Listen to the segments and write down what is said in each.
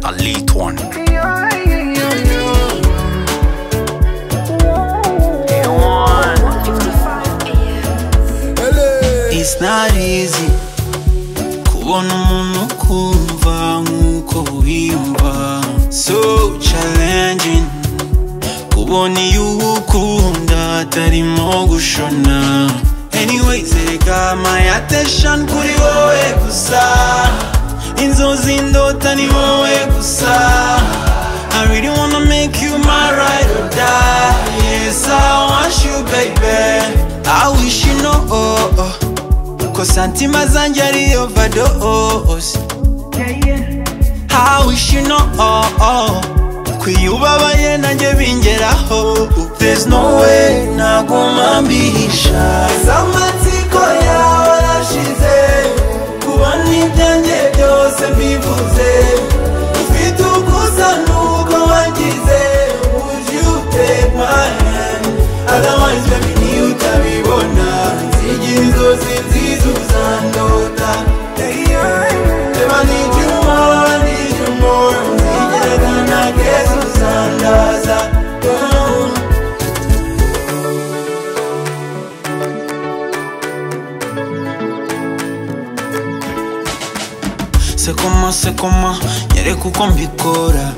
Elite one. It's not easy kubona umuntu ukumva nk'uko wiyumva so challenging kubona iyo ukunda atarimo gushona anyway zereka my attention kuri wowe gusa inzozi ndota ni wowe gusa I really wanna make you my ride or die Yes, I want you, baby I wish you know Ko santima zanjye ari overdose I wish you know Ko iyo ubabaye nanjye bingeraho There's no way naguma mbihisha Zamatsiko yawe arashize Kubona ibyanjye byose mbivuze Ufite ukusa nuko wangize Would you take my hand Otherwise baby ni utabibona Nzigire inzozi nziza uzandota Hey, yeah. Babe, I need you more, I need you more Nzigire akana keza uzandaza Oh. Se coma, se coma, nyereka uko mbikora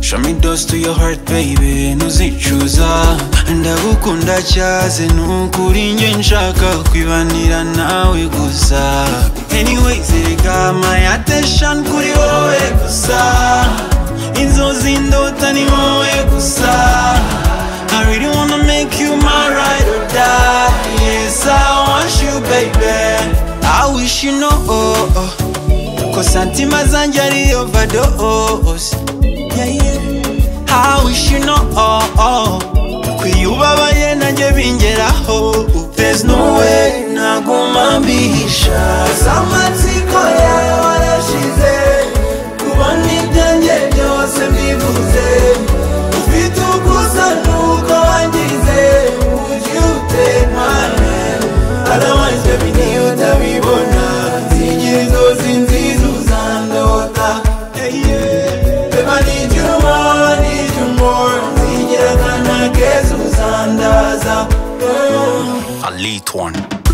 Show me those to your heart baby ntuzicuza ndagukunda cyaze nukuri nge nshaka kwibanira nawe gusa anyway zereka my attention kuri wowe gusa inzozi ndota ni wowe gusa I really wanna make you my ride or die Yes, I want you baby I wish you know Ko santima zanjye ari overdose yeah, yeah. I wish you know Ko iyo ubabaye nanjye bingeraho There's no way naguma mbihisha Zamatsiko yawe arashize Kubona ibyanjye byose mbivuze Ufite ukusa nuko wangize Would you take my hand Otherwise baby niyo utabibona Nzigire inzozi nziza uzandota Hey, yeah. Babe, I need you more, I need you more Nzigire akana keza uzandaza Oh. Elite one.